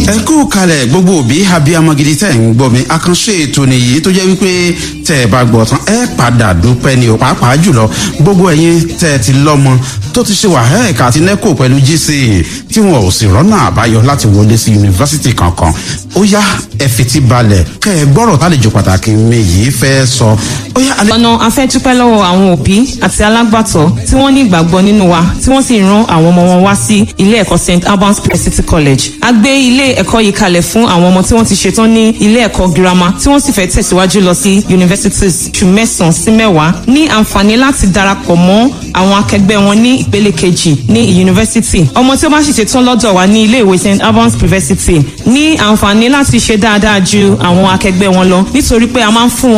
ẹ kú kalẹ̀ gbogbo òbí abiyamọ gidi tẹ̀ ń gbọ́ mi àkànṣe ètò nìyí tó jẹ́ wípé tẹ̀ ẹ bá gbọ́ tán ẹ padà dúpẹ́ ni ò pàápàá jùlọ gbogbo ẹ̀yin tẹ̀ ẹ ti lọ́mọ tó ti ṣe wàhálà àti nẹ́kò pẹ̀lú gca tí wọn ò sì rọ́nà àbáyọ láti wọlé sí yunifásitì kankan ó yá ẹ fetí balẹ̀ kẹ́ ẹ gbọ́rọ̀ tálejò pàtàkì mi yìí fẹ́ sọ ó yá alẹ́. ọ̀nà afẹ́dúpẹ́ lọ́wọ́ àwọn òbí àti alágbàtọ́ tí wọ́n ní ìgbàgbọ́ nínú wa tí wọ́n sì ran àwọn ọmọ wọn wá sí ilé ẹ̀kọ́ st albans city college a gbé ilé ẹ̀kọ́ yìí kalẹ̀ fún àwọn ọmọ tí wọ́n ti ṣetán ní ilé ẹ̀kọ́ girama tí wọ́n sì fẹ́ tẹ̀síwájú lọ sí universities oṣù mẹ́sàn-án sí mẹ́wàá ní àǹfààní láti darapọ̀ mọ́ àwọn akẹgbẹ́ wọn ní ìpele kejì ní yunifásitì ọmọ tí ó bá sì ṣetán lọ́dọ̀ wa ní ilé ìwé st albans university ní àǹfààní láti ṣe dáadáa ju àwọn akẹgbẹ́ wọn lọ nítorí pé a máa ń fún wọn